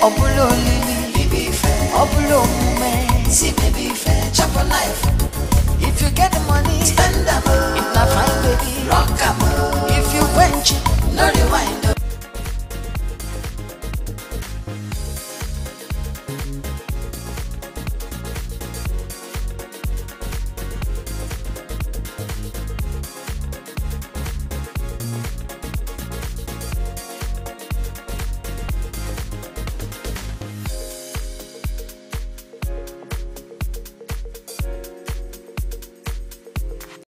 ọ bụla olili Baby fair, ọ bụla omume see baby fair, chop a life, if you get the money spend am if na fine baby rock am if you quench no rewind